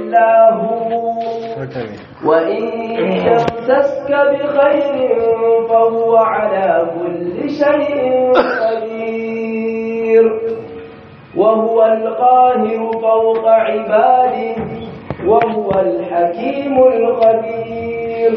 إلا هو وإن يمسسك بخير فهو على كل شيء قدير وهو القاهر فوق عباده وهو الحكيم الخبير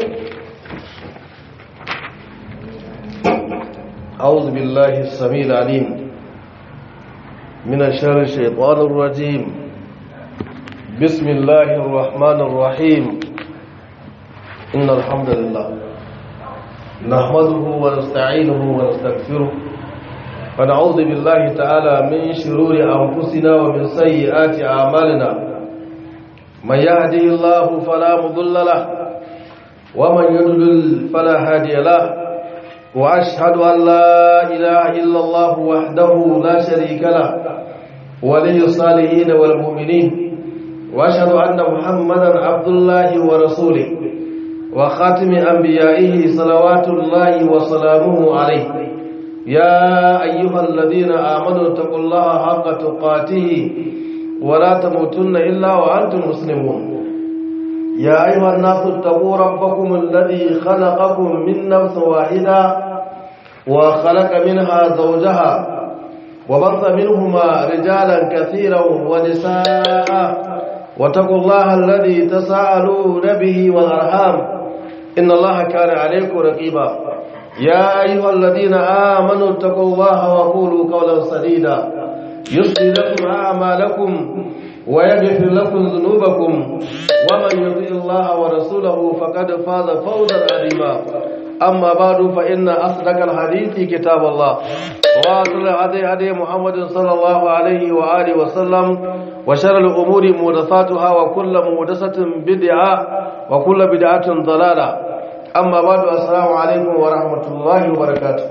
أعوذ بالله السميع العليم من الشر الشيطان الرجيم بسم الله الرحمن الرحيم إن الحمد لله نحمده ونستعينه ونستغفره ونعوذ بالله تعالى من شرور أنفسنا ومن سيئات أعمالنا من يهدي الله فلا مضل له ومن يضلل فلا هادي له وأشهد أن لا إله إلا الله وحده لا شريك له ولي الصالحين والمؤمنين وأشهد أن محمدا عبد الله ورسوله وخاتم أنبيائه صلوات الله وسلامه عليه يا أيها الذين آمنوا اتقوا الله حق تقاته ولا تموتن إلا وأنتم مسلمون يا أيها الناس اتقوا ربكم الذي خلقكم من نفس واحدة وخلق منها زوجها وبث منهما رجالا كثيرا ونساء واتقوا الله الذي تساءلون به والأرحام إن الله كان عليكم رقيبا يا أيها الذين آمنوا اتقوا الله وقولوا قولا سديدا يصلي لكم أعمالكم ويغفر لكم ذنوبكم ومن يطيع الله ورسوله فقد فاز فوزا عظيما أما بعد فإن أصدق الحديث كتاب الله وأصل هدي هدي محمد صلى الله عليه وآله وسلم وشر الأمور محدثاتها وكل محدثة بدعة وكل بدعة ضلالة أما بعد السلام عليكم ورحمة الله وبركاته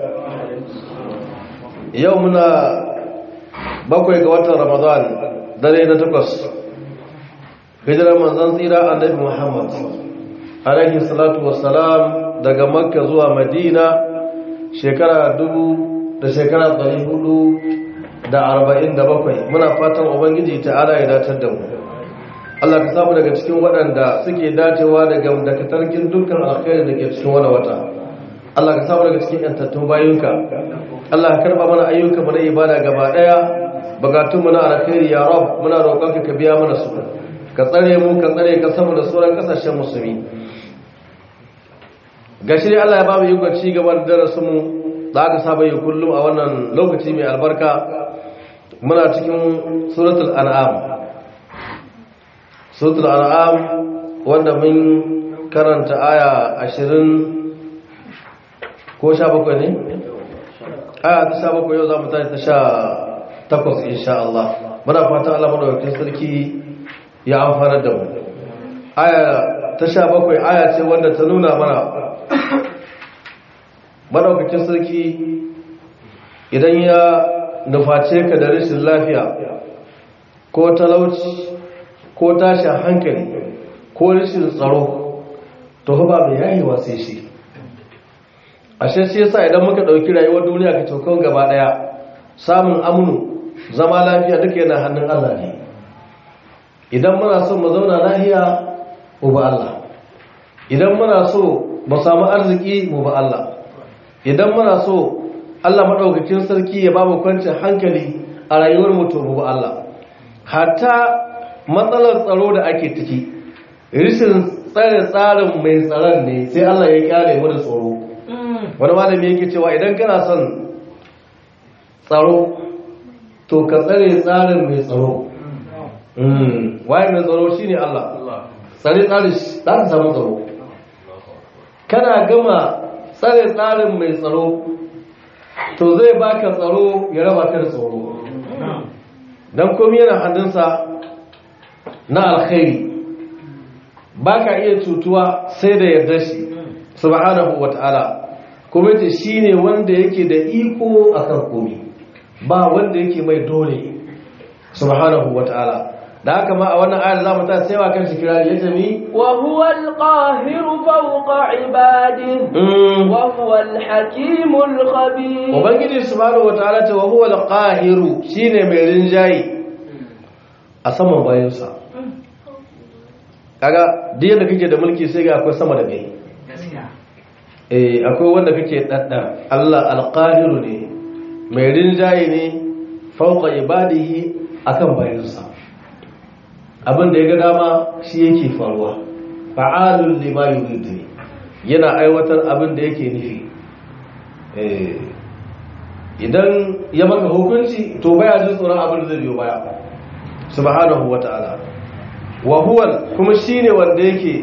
يومنا bakwai ga watan ramadan dare na takwas hijirar manzan tsira annabi muhammad alaihi salatu wassalam daga makka zuwa madina shekara dubu da shekara ɗari hudu da arba'in da bakwai muna fatan ubangiji ta'ala ya datar da mu Allah ka samu daga cikin waɗanda suke dacewa daga dakatarkin dukkan alkhairi da ke cikin wani wata Allah ka samu daga cikin yantattun bayunka Allah ka karɓa mana ayyuka mana ibada gaba ɗaya bukatunmu na alkhairi ya rab muna roƙonka ka biya mana su ka tsare mu ka tsare ka samu da sauran kasashen musulmi gashi dai Allah ya ba mu yi ci gaba da darasin mu da aka saba yi kullum a wannan lokaci mai albarka muna cikin suratul an'am suratul an'am wanda mun karanta aya ashirin ko sha bakwai ne aya ta sha bakwai yau za mu tashi ta sha takwas insha Allah muna fatan Allah madaukakin sarki ya amfana da mu aya ta sha bakwai aya ce wanda ta nuna mana madaukakin sarki idan ya nuface ka da rashin lafiya ko talauci ko tashin hankali ko rashin tsaro to ba mai yayewa sai shi ashe shi yasa idan muka ɗauki rayuwar duniya ka cokon gaba ɗaya samun amunu zama lafiya duka yana hannun Allah ne idan muna so mu zauna lafiya mu ba Allah idan muna so mu samu arziki mu ba Allah idan muna so Allah madaukakin sarki ya ba mu kwancin hankali a rayuwar mu to mu ba Allah hatta matsalar tsaro da ake ciki rishin tsare tsarin mai tsaron ne sai Allah ya kyale mu da tsoro wani malami yake cewa idan kana son tsaro to ka tsare tsarin mai tsaro waye mai tsaro shi ne Allah tsare tsarin za ka samu tsaro kana gama tsare tsarin mai tsaro to zai baka tsaro ya raba ka da tsaro don komi yana hannunsa na alkhairi ba ka iya cutuwa sai da yarda shi subhanahu wa ta'ala kuma ce shi ne wanda yake da iko akan komi ba wanda yake mai dole subhanahu wata'ala da haka ma a wannan ayar za mu ta saiwa kan shi kirari ya jami wa huwa al-qahiru fawqa ibadihi wa huwa al-hakimul khabir ubangiji subhanahu wata'ala ce wa huwa al-qahiru shine mai rinjayi a saman bayansa kaga duk yadda kake da mulki sai ga akwai sama da kai eh akwai wanda kake dadda Allah alqahiru ne mai rinjaye ne fauqa ibadihi akan bayansa abin da ya ga dama shi yake faruwa fa'alul lima yuridu yana aiwatar abin da yake nufi eh idan ya maka hukunci to baya jin tsoron abin da zai biyo baya subhanahu wata'ala wa huwa kuma shine wanda yake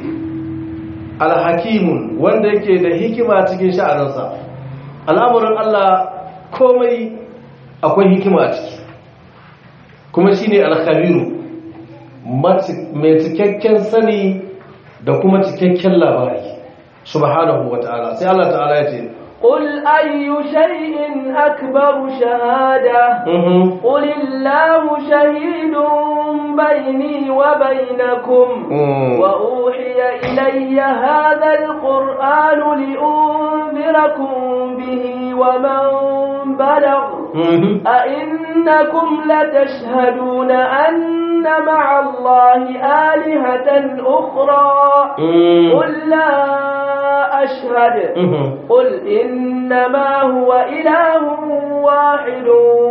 alhakimun wanda yake da hikima cikin sha'aninsa al'amuran Allah komai akwai hikima a ciki kuma shine alkhabiru mai cikakken sani da kuma cikakken labari subhanahu wata'ala sai Allah ta'ala ya ce قل أي شيء أكبر شهادة قل الله شهيد بيني وبينكم وأوحي إلي هذا القرآن لأنذركم به ومن بلغ أئنكم لتشهدون أن مع الله آلهة أخرى قل لا أشهد قل إنما هو إله واحد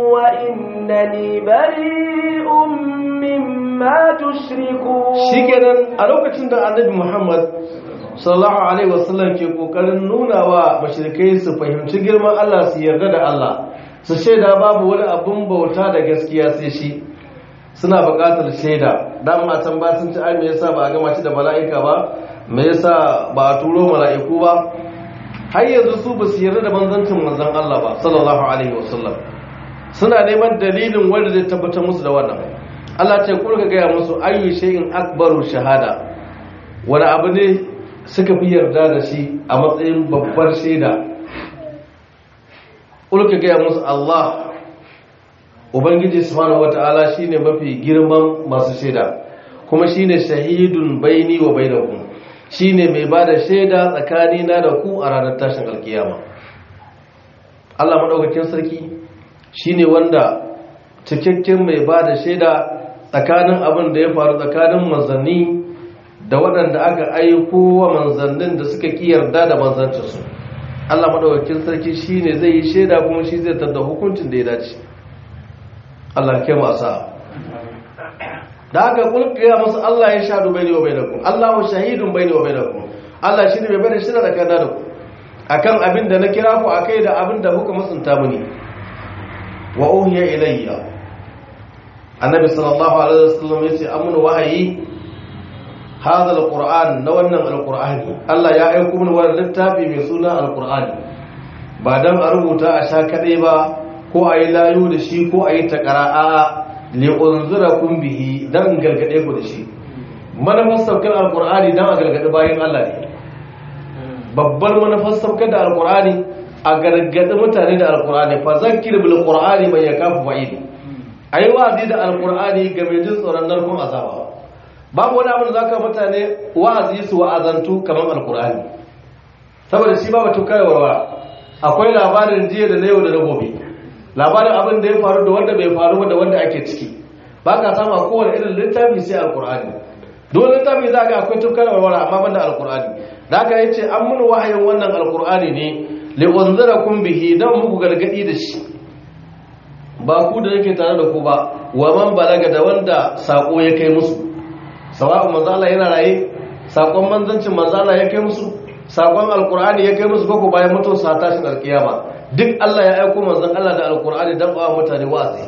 وإنني بريء مما تشركون شكرا ألوكة النبي محمد sallallahu alaihi wasallam ke kokarin nuna wa mashirikai su fahimci girman Allah su yarda da Allah su shaida babu wani abun bauta da gaskiya sai shi suna buƙatar shaida dan matan ba sun ci ai me yasa ba a gama shi da mala'ika ba me yasa ba a turo mala'iku ba har yanzu su ba su yarda da manzancin manzon Allah ba sallallahu alaihi wasallam suna neman dalilin wanda zai tabbatar musu da wannan Allah ce kurka gaya musu ayyu shay'in akbaru shahada wani abu ne suka fi yarda da shi a matsayin babbar shaida ulka gaya musu Allah ubangiji subhanahu wata'ala shine mafi girman masu shaida kuma shine shahidun baini wa bainakum shine mai bada shaida tsakanina da ku a ranar tashin alkiyama Allah madaukakin sarki shine wanda cikakken mai bada shaida tsakanin abin da ya faru tsakanin manzanni da waɗanda aka aiko wa manzannin da suka ƙi yarda da manzancinsu Allah maɗaukakin sarki shi ne zai yi shaida kuma shi zai tada hukuncin da ya dace Allah ke masa da aka kulkiya masu Allah ya shaɗu bai ne wa bai da ku Allah wa shahidun bai ne wa bai da ku Allah shi ne mai bai da shi da kada da ku akan abin da na kira ku akai da abin da kuka musunta muni wa uhiya ilayya annabi sallallahu alaihi wasallam yace amun wahayi هذا القرآن نوانا القرآن الله يا أيكم من ورد التابي من سنة القرآن بعدم أربوتا أشاك ديبا ko a yi layu da shi ko a yi takara'a li'unzurakum bihi dan gargade ku da shi manufar saukar alkur'ani dan a gargade bayan Allah ne babbar manufar saukar da alkur'ani a gargade mutane da alkur'ani fa zakkir bil qur'ani man yakafu fa'id ayi wa'azi da alkur'ani ga mai jin tsoron narkon azaba babu wani abin da za ka mutane wa'azi su wa'azantu kamar alkur'ani saboda shi ba batu kaiwarwa akwai labarin jiya da na yau da na gobe labarin abin da ya faru da wanda bai faru da wanda ake ciki ba ka samu a kowane irin littafi sai alkur'ani dole littafi za ga akwai tukar warwara amma ban da alkur'ani da aka yi ce an mun wahayin wannan alkur'ani ne li'unzara kun bihi don muku gargadi da shi ba ku da yake tare da ku ba wa man balaga da wanda sako ya kai musu sawa'un manzo Allah yana raye sakon manzancin manzo Allah ya kai musu sakon alqur'ani ya kai musu ko bayan mutuwar sa tashin alkiyama duk Allah ya aika manzon Allah da alqur'ani dan ba mutane wa'azi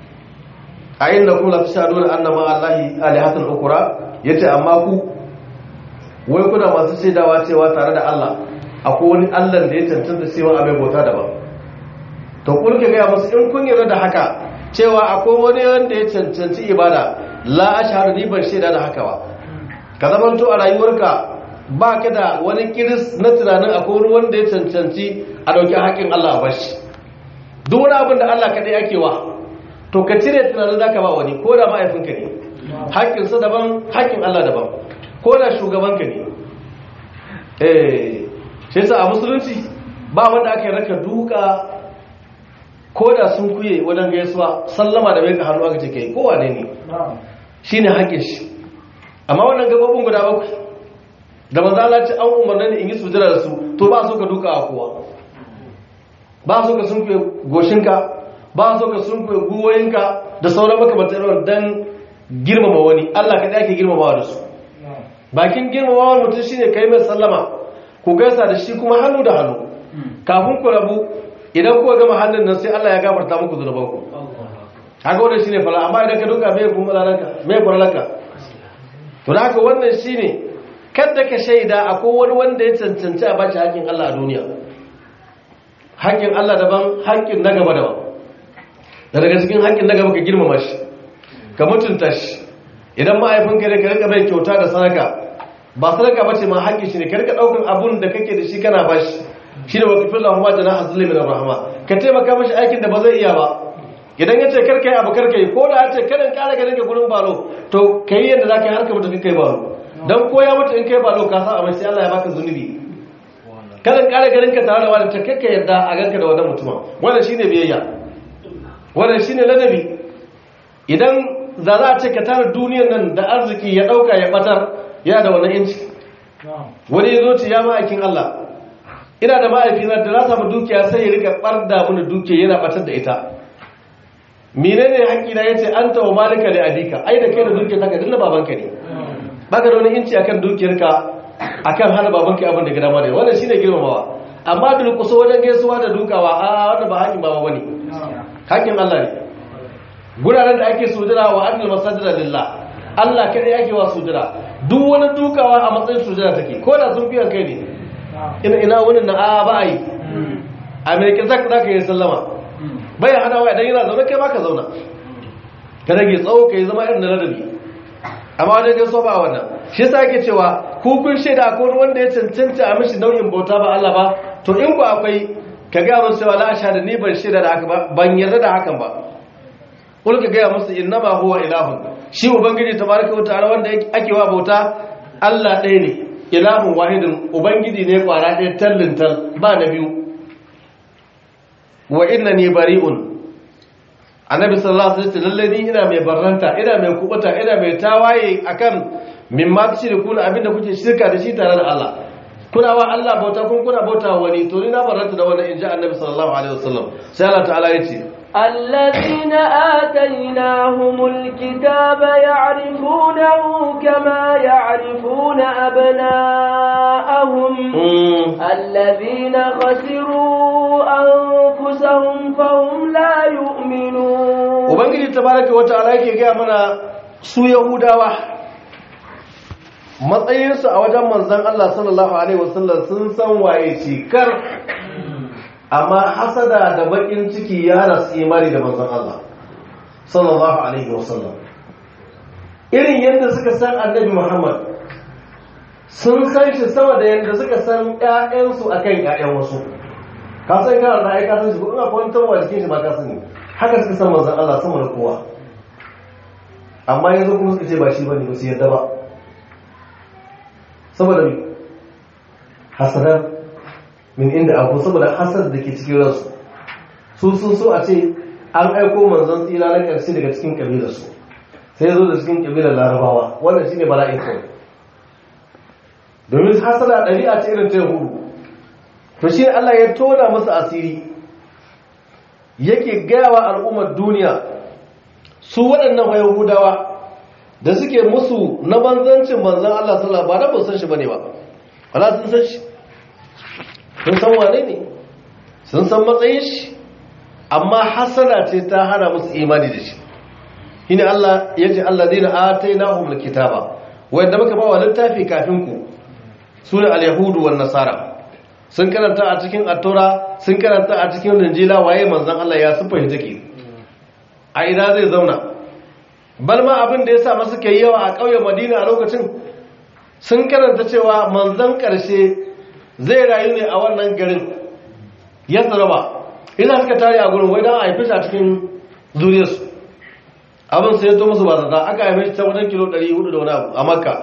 a inda kuma la tashaduna anna ma Allahi alihatan ukra yace amma ku wai kuna masu shaidawa cewa tare da Allah akwai wani Allah da ya cancanta cewa abai bauta daban to kun ga musu in kun yarda da haka cewa akwai wani wanda ya cancanci ibada la ashhadu ni ban shaida da haka ba ka zamanto a rayuwarka ba ka da wani kiris na tunanin akwai wani wanda ya cancanci a dauki haƙin Allah a bashi duk wani abin da Allah kaɗai ake wa to ka cire tunanin zaka ba wani ko da mahaifinka ne haƙƙin sa daban haƙƙin Allah daban ko da shugabanka ne eh shi yasa a musulunci ba wanda aka yi raka duka ko da sun kuye wajen gaisuwa sallama da bai ka hannu aka ce kai kowa ne ne shi ne haƙe shi amma wannan gabobin guda bakwai da manzo Allah ce an umarni ne in yi sujada da su to ba so ka duka a kowa ba so ka sunkuye goshinka ba so ka sunkuye guwoyinka da sauran makamantar yawan dan girmama wani Allah ka ake girmamawa da su bakin girmamawa mutum shine kai mai sallama ku gaisa da shi kuma hannu da hannu kafin ku rabu idan kuka gama hannun nan sai Allah ya gafarta muku zunubanku haka wannan shine fara amma idan ka duka mai kuma lalaka mai faralaka to da haka wannan shine kada ka shaida akwai wani wanda ya cancanci a bashi haƙƙin Allah a duniya haƙƙin Allah daban haƙƙin na gaba daban da daga cikin haƙƙin na gaba ka girmama shi ka mutunta shi idan ma'aifinka ne ka rika mai kyauta da sadaka ba sadaka ba ce ma haƙƙin shi ne ka rika ɗaukar abun da kake da shi kana bashi shi ne wakifin lahuma jana hazuli min rahama ka taimaka mashi aikin da ba zai iya ba idan ya ce karka yi abu karka yi ko da ya ce karin kara ganin ka gurin balo to ka yi yadda za ka yi harka mutu kai balo don ko ya mutu in kai balo ka sa a mai sai Allah ya baka zunubi karin kara ganin ka tare da wani ta kakka yadda a ganka da wannan mutumin wannan shine biyayya wannan shine ladabi idan za za a ce ka tara duniyar nan da arziki ya dauka ya batar ya da wannan inci wani ya zo ce ya ma'aikin Allah ina da ma'aikina da na samu dukiya sai ya rika barda mini dukiya yana batar da ita menene haƙƙina yace anta wa malika li abika ai da kai da dukiyar taka dinna babanka ne baka da wani inci akan dukiyarka akan hana babanka abin da gida ma da wannan shine girmamawa amma duk kusa wajen gaisuwa da dukawa a wannan ba haƙin baba bane haƙin Allah ne guraren da ake sujira wa annal masajida lillah Allah kada yake wa sujira duk wani dukawa a matsayin sujira take ko da sun fiyan kai ne ina ina wani na a ba yi a mai kin zaka zaka yi sallama bai hana wa idan yana zaune kai baka zauna ka rage tsawo kai zama irin na ladabi amma wajen gaso ba wannan shi yasa ake cewa ku kun shaida ko wanda ya cancanta a mishi nau'in bauta ba Allah ba to in ku akwai ka ga musu cewa la da ni ban shaida da haka ba ban yarda da hakan ba kul ka ga musu innama huwa ilahun shi ubangiji tabaraka wa ta'ala wanda ake wa bauta Allah ɗaya ne ilahun wahidin ubangiji ne kwara ɗaya tallin tal ba na biyu wa innani bari'un annabi sallallahu alaihi wasallam lalle ni ina mai barranta ina mai kubuta ina mai tawaye akan mimma tushrikuna abinda kuke shirka da shi tare da Allah kuna wa Allah bauta kun kuna bauta wani to ni na barranta da wannan inji annabi sallallahu alaihi wasallam sai Allah ta'ala yace الذين آتيناهم الكتاب يعرفونه كما يعرفون أبناءهم الذين خسروا أنفسهم فهم لا يؤمنون ubangiji tabaraka wa ta'ala yake ga mana su yahudawa matsayinsu a wajen manzon Allah sallallahu alaihi wasallam sun san waye shi kar amma hasada da bakin ciki ya rasu imani da manzon Allah sallallahu alaihi wasallam irin yadda suka san annabi Muhammad sun san shi sama da yadda suka san ƴaƴansu akan ƴaƴan wasu ka san kana da ai ka san shi ko ina kwantar wa cikin shi ba ka sani haka suka san manzon Allah sama da kowa amma yanzu kuma suka ce ba shi bane ba su yadda ba saboda me hasadar min inda abu saboda hasad da ke cikin ransu su sun so a ce an aiko manzon tsira na ƙarshe daga cikin ƙabilarsu sai zo da cikin ƙabilar larabawa wannan shine bala'in kawai domin hasada ɗabi'a ce irin ta yahudu to shi Allah ya tona musu asiri yake gayawa al'ummar duniya su waɗannan yahudawa da suke musu na banzancin manzan Allah sallallahu ba da ba san shi bane ba wala sun san shi sun san wane ne sun san matsayin shi amma hasana ce ta hana musu imani da shi shine Allah yace alladheena atainahum alkitaba wanda muka ba wa littafi kafin ku sune alyahudu wan nasara sun karanta a cikin attura sun karanta a cikin linjila waye manzon Allah ya sufa take a ina zai zauna balma abin da ya sa masu kai yawa a ƙauyen madina a lokacin sun karanta cewa manzan ƙarshe zai rayu ne a wannan garin ya tsaraba ina suka tare a gurin wai don a haifi a cikin zuriyarsu abin sai ya to musu ba zata aka haife shi ta wajen kilo 400 da wani abu a makka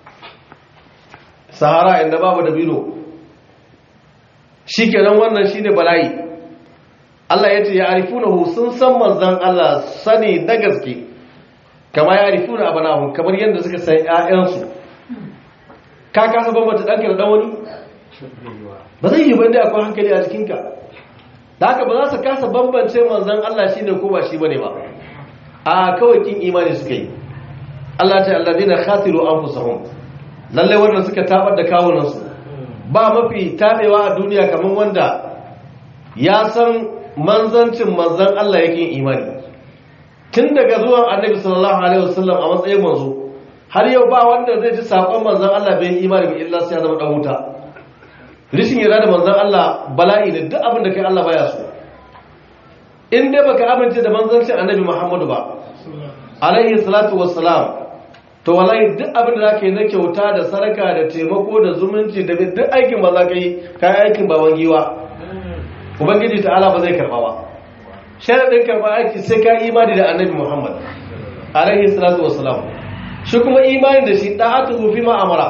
sahara inda babu da bino shi kenan wannan shi ne bala'i Allah ya ce ya arifunahu sun san manzan Allah sani da gaske kama ya rifu na abanahun kamar yadda suka san ‘ya'yansu ka kasa bambanta ɗanka da ɗan wani ba zai yi banda akwai hankali a jikinka da haka ba za su kasa bambance manzan Allah shi ne ko ba shi ba ne ba a kawai kin imani suka yi Allah ta Allah dina khasiru an fusahun lallai wanda suka tabar da kawunansu ba mafi tabewa a duniya kamar wanda ya san manzancin manzan Allah yake imani tun daga zuwan annabi sallallahu alaihi wasallam a matsayin manzo har yau ba wanda zai ji sakon manzan Allah bai imani ba illa sai ya zama dan wuta rishin yarda da manzan Allah bala'i da duk abin da kai Allah baya so in dai baka amince da manzancin annabi Muhammadu ba alaihi salatu wassalam to wallahi duk abin da zaka yi na kyauta da saraka da taimako da zumunci da duk aikin ba za ka yi kai aikin baban giwa ubangiji ta'ala ba zai karba ba sharadin karba aiki sai ka imani da annabi Muhammad alaihi salatu wassalam shi kuma imani da shi da'atu fi ma amara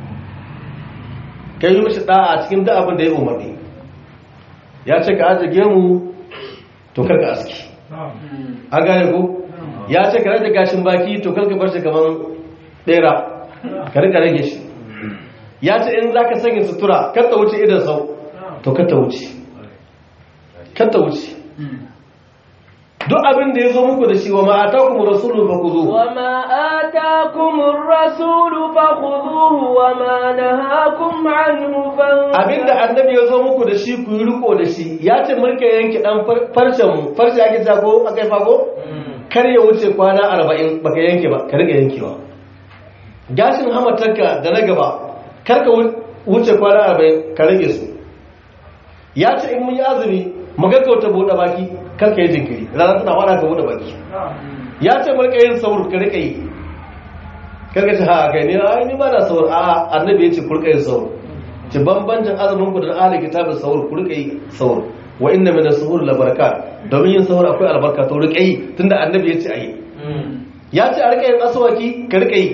kai yi mishi da'a cikin duk abin da ya umarni ya ce ka ajiye mu to karka aski an gane ko ya ce ka rage gashin baki to karka bar shi kaman bera ka rika rage shi ya ce in za ka sanya sutura kar ta wuce idan sau to kar ta wuce kar ta wuce duk abin da ya zo muku da shi wa ma'ata kuma rasulun ba ku zo وما آتاكم الرسول فخذوه وما نهاكم عنه فانتهوا abin da annabi ya zo muku da shi ku yi riko da shi ya ce mulka yanki dan farcen mu farce ake ta ko akai fago kar ya wuce kwana 40 baka yanke ba ka riga yankewa gashin hamatarka da na gaba kar ka wuce kwana 40 ka rage su ya ce in mun yi azumi mu gaggauta bude baki kar ka yi jinkiri ranar tana fara ka bude baki ya ce mulka yin saur ka rika yi kar ka ce ha kai ne ai ni ba na saur a annabi ya ce ku rika yin saur ci bambancin azumin ku da ahli kitabin sahur ku rika yi sahur wa inna min as-suhur la barakat domin yin sahur akwai albarka to rika yi tunda annabi ya ce ayi ya ce a rika yin aswaki ka rika yi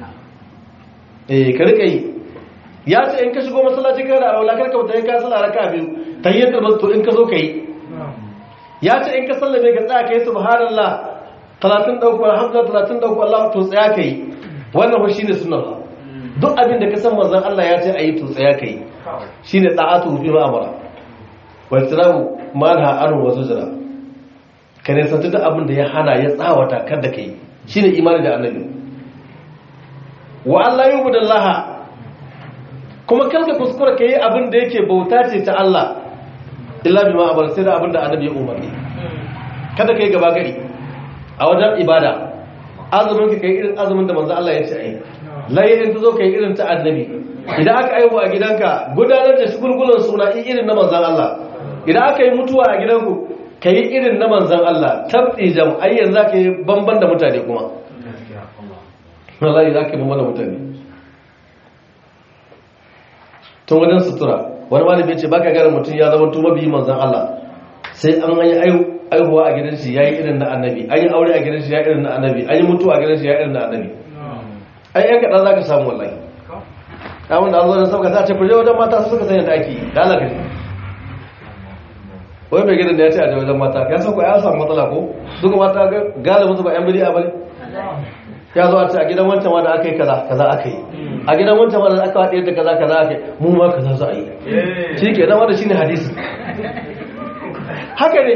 eh ka rika yi ya ce in ka shigo masallaci kana da alwala karka wuta ka sallah raka biyu tayyatul masjid to in ka zo kai ya ce in ka sallame ka tsaya kai subhanallah 30 dauko alhamdulillah 30 dauko Allah to tsaya kai wannan fa shine sunnar duk abin da ka san manzon Allah ya ce ayi to tsaya kai shine da'atu fi ma'amara wa tirabu malha anu wa zujra ka ne san duk abin da ya hana ya tsawata kada kai shine imani da annabi wa Allah yubudallaha kuma kanka kuskura kai abin da yake bauta ce ta Allah illa bima amara sai da abin da annabi ya umarni kada kai gaba gari a wajen ibada azumin ka kai irin azumin da manzo Allah ya ce ayi layin ta zo ka yi irin ta annabi idan aka aihu a gidanka gudanar da shugulgulan suna irin na manzan Allah idan aka yi mutuwa a gidanku ka yi irin na manzan Allah tabbi jam'ayyar za ka yi banban da mutane kuma wallahi za ka yi banban da mutane tun wajen sutura wani malami ce baka gara mutum ya zama tuma biyi manzan Allah sai an yi aihuwa a gidan shi ya yi irin na annabi an yi aure a gidan shi ya irin na annabi an yi mutuwa a gidan shi ya irin na annabi ai yan kaɗan za ka samu wallahi abin da an zo da sauka ta ce kuje wajen mata su suka sanya da ake yi da alaƙa wai mai gidan da ya ce a wajen mata ya sauka ya samu matsala ko duka mata galibin su ba yan bidi a bane ya zo a ce a gidan wancan ma da aka yi kaza kaza aka yi a gidan wancan ma da aka haɗe da kaza kaza aka yi mu ma kaza za a yi shi ke nan wanda shine hadisi haka ne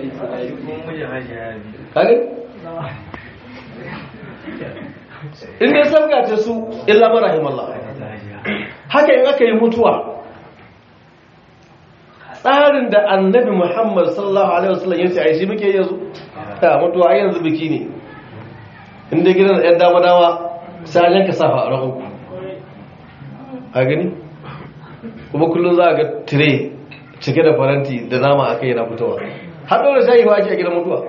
kage in dai sabgace su illa marahim Allah haka in aka yi mutuwa tsarin da annabi Muhammad sallallahu alaihi wasallam ya ce ai shi muke yanzu ta mutuwa ai yanzu biki ne in dai gidan ɗan dama dama sai an yanka safa a rahu a gani kuma kullum za a ga tire cike da faranti da nama aka yi na fitowa har ɗora shayi ba ake a gidan mutuwa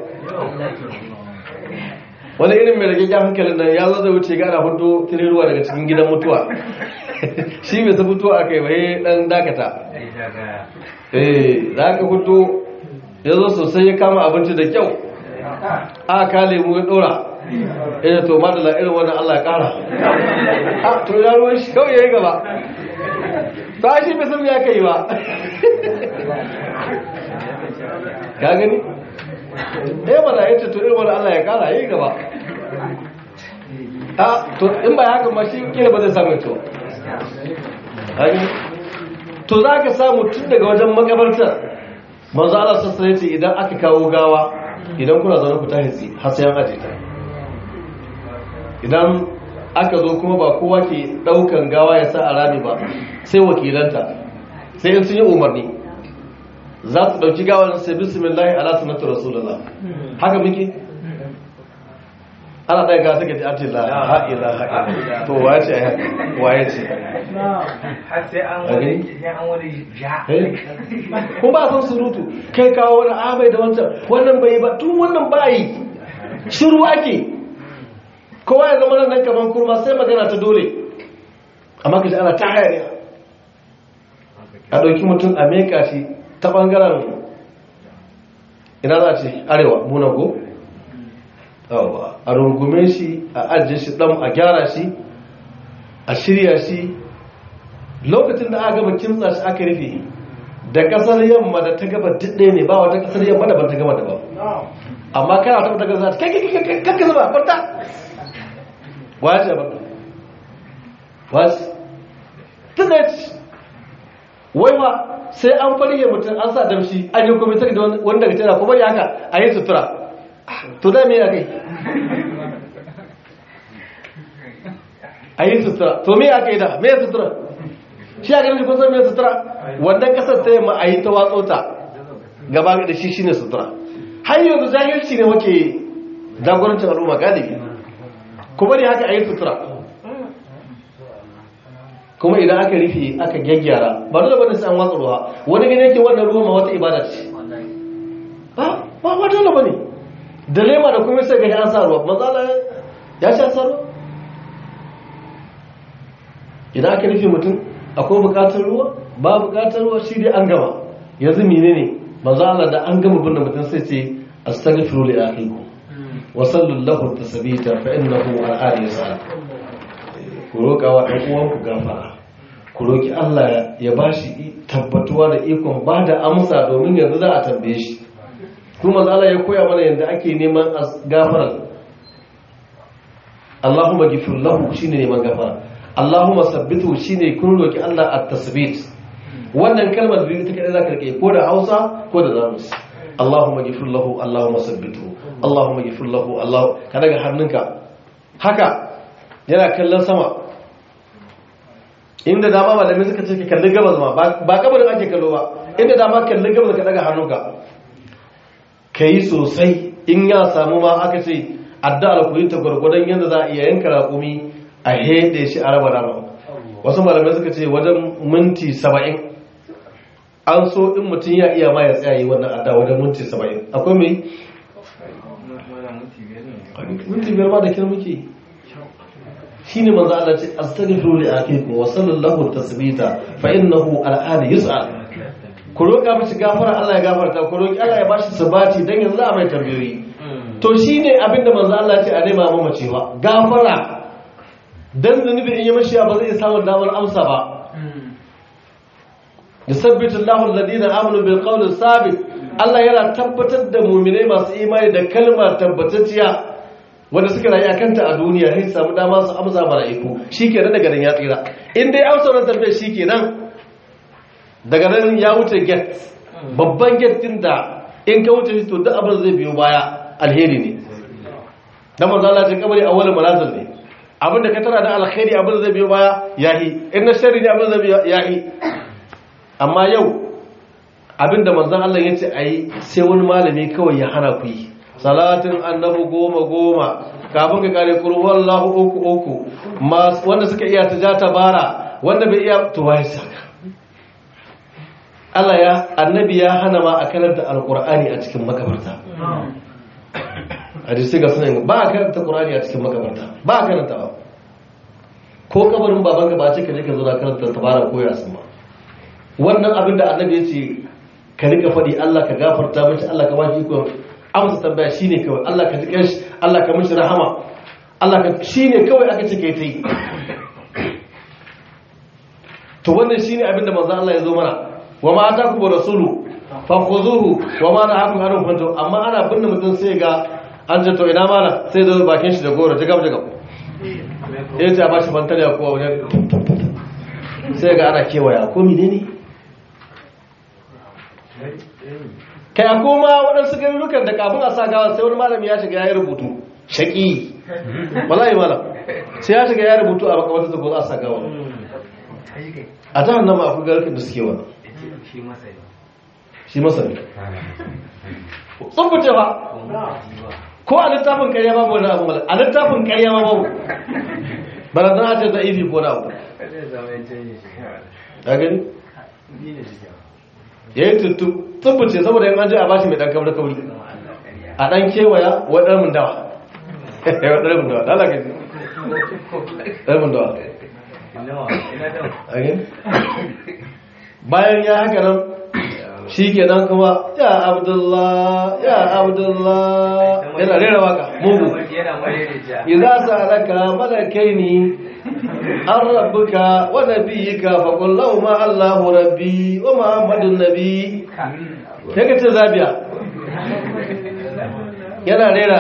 wani irin mai rage hankalin nan ya zo da wuce gana hudu tuni ruwa daga cikin gidan mutuwa shi mai sa mutuwa aka yi waye dan dakata eh za ka hudu ya zo sosai ya kama abinci da kyau a ka lemu ya dora ina to madala irin wannan allah ya kara a to ya ruwan shi kawai ya yi gaba ta shi bai san ya kai ba ka gani ɗaya mana ya ce to irin wani Allah ya kara yi gaba a to in ba haka ma shi kila ba zai samu to to za ka samu tun daga wajen makabartar manzo Allah sassa ya ce idan aka kawo gawa idan kuna zaune ku tashi har sai an aje ta idan aka zo kuma ba kowa ke daukan gawa ya sa a rami ba sai wakilanta sai in sun yi umarni za su dauki gawar sai bismillah ala sunnatu rasulullah haka muke ana ɗaya ga suka ji ati la ha ila ha ila to waye ce ai waye ce har sai an wani sai an wani ja ko ba san surutu kai kawo wani abai da wancan wannan bai ba tun wannan bayi shiru ake kowa ya zama nan kaman kurma sai magana ta dole amma kaji ana ta hayaniya a ɗauki mutum a meka shi ta ɓangaren ina za a ce arewa muna ko yawa a rungume shi a ajiye shi ɗan a gyara shi a shirya shi lokacin da aka gaba kimtsa shi aka rufe da kasar yamma da ta gaba ɗaya ne ba wata kasar yamma da ban ta gaba da ba amma kana ta ta gaza kai kai kai kai kai zuba kwanta wace ba wace tunet wai ma sai an farge mutum an sa damshi an yi kwamitar da wanda daga tana kuma ya haka a yi sutura to da me ya kai a yi sutura to me ya kai da me ya sutura shi a ganin kun san me sutura wannan kasar ta yamma a yi ta watso ta gaba da shi shine sutura har yanzu jahilci ne wake jagorancin al'umma galibi kuma ne haka a yi sutura kuma idan aka rufe aka gyaggyara ba dole bane sai an watsa ruwa wani gane yake wannan ruwa ma wata ibada ce ba ba ba dole bane da lema da kuma sai ga an sa ruwa manzala ya sha sa ruwa idan aka rufe mutum akwai bukatar ruwa ba bukatar ruwa shi dai an gama yanzu menene manzo Allah da an gama binne mutum sai ce astaghfiru li akhikum wa sallallahu tasbita fa innahu al'ad yasal ku roka wa ɗan uwan ku gafara ku roki Allah ya bashi tabbatuwa da ikon ba da amsa domin yanzu za a tambaye shi kuma manzo Allah ya koya mana yanda ake neman gafara Allahumma ghfir lahu shine neman gafara Allahumma sabbitu shine kun roki Allah at-tasbit wannan kalmar biyu ta kadai zaka rike ko da Hausa ko da Jamus Allahumma ghfir lahu Allahumma sabbitu Allahumma ghfir lahu Allah ka daga hannunka haka yana kallon sama inda dama malamin suka ce ka kalli gabas ma ba kabarin ake kallo ba inda dama kalli gabas ka daga hannunka kai sosai in ya samu ma aka ce addu'ar ku yi ta gwargwadon yadda za a iya yanka raƙumi a hede shi a raba rama wasu malamai suka ce wajen minti saba'in an so in mutum ya iya ma ya tsaya yi wannan adda wajen minti saba'in akwai mai minti biyar ma da kira muke shi ne manzo Allah ce astaghfiru li akikum wa sallallahu tasbita fa innahu al'ana yus'al ku roƙa mishi gafara Allah ya gafarta ku roƙi Allah ya bashi sabati dan yanzu za a mai tambayoyi to shine abinda manzo Allah ce a nema mamaci ba gafara dan zunubi in yi mashi ba zai samu damar amsa ba yusabbitu Allahu alladhina amanu bil qawli sabit Allah yana tabbatar da mu'minai masu imani da kalmar tabbatacciya wanda suka rayu akan ta a duniya sai samu dama su amsa mala'iku shikenan daga nan ya tsira in dai amsa wannan tambayar shikenan daga nan ya wuce gate babban gate din da in ka wuce shi to duk abin zai biyo baya alheri ne dan manzo Allah ya kabari awwal manazil ne abinda ka tara da alkhairi abin zai biyo baya yahi in na sharri ne abin zai biyo yahi amma yau abinda manzon Allah ya ce ayi sai wani malami kawai ya hana ku yi salatin annabi goma goma kafin ka kare kuru wallahu uku uku wanda suka iya ta ja bara wanda bai iya to wai saka Allah ya annabi ya hana ma a karanta alqur'ani a cikin makabarta hadisi ga sunan ba a karanta qur'ani a cikin makabarta ba a karanta ba ko kabarin babanka ba ce ka je ka zo na karanta tabara ko yasin ba wannan abin da annabi ya ce ka rika faɗi Allah ka gafarta mashi Allah ka bashi iko amsa tambaya shine kawai Allah ka jiƙe shi Allah ka mishi rahama Allah ka shine kawai aka ce kai ta yi to wannan shine abin da manzo Allah ya zo mana wa ma ataku bi rasulu fa khuzuhu wa ma nahakum anhu fantu amma ana binne mutum sai ga an ce to ina mala sai zo bakin shi da goro jigab jigab ya ce a bashi fantariya kowa wajen sai ga ana kewaya ko mine ne kai a koma waɗansu garurukan da kafin a sa gawa sai wani malami ya shiga ya yi rubutu shaƙi wallahi malam sai ya shiga ya rubutu a makamata da ko za a sa gawa a jihar nan ma akwai garurukan da suke wani shi masa yi shi masani tsubbuce ba ko a littafin karya babu wani abu mala a littafin karya ma babu bana zan hace da ifi ko na abu zai zama ya canje shi a gani ni ne shi kyau ya yi tuttu tsubbuce saboda yin an je a bashi mai dan kabri kabri zama Allah ƙarya a dan kewaya wa ɗan mun dawa wa ɗan mun dawa lala gaji ɗan mun dawa nawa ina da a gani bayan ya haka nan shi ke nan kuma ya abdullah ya abdullah yana rera waka mugu yana marere ja إذا سألك ملكين عن ربك ونبيك فقل لهما الله ربي ومحمد النبي yake ce zabiya yana rera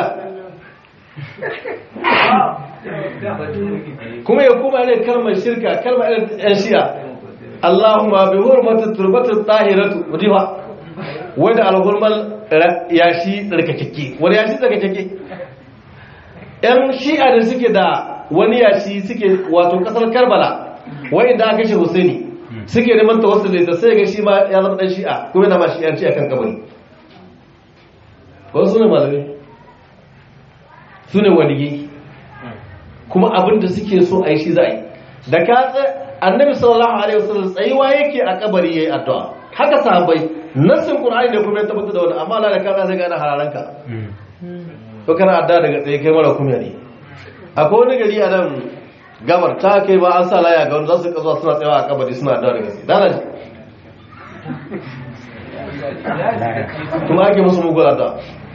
kuma ya kuma ne kalmar shirka kalmar yan shi'a Allahumma bi hurmatu turbatul tahiratu mudifa wanda alhurmal yashi tsarkakeke wani yashi tsarkakeke yan shi'a da suke da wani yashi suke wato kasar karbala wa'inda aka kashe husaini suke neman tawassuli da sai ga shi ma ya zama dan shi'a kuma yana ma shi'anci akan kabari wasu ne malamai su ne waliyyi kuma abin da suke so a yi shi za a yi da ka tsa annabi sallallahu alaihi wasallam tsayuwa yake a kabari yayi addu'a haka sahabbai nassin qur'ani ne kuma ya tabbata da wani amma Allah da ka sai ga ana hararanka to kana adda daga tsaye kai mara kunya ne akwai wani gari a nan gabar ta kai ba an sa laya ga wanda za su kasuwa suna tsayawa a kabari suna adda daga tsaye dana ji kuma ake musu mugun adda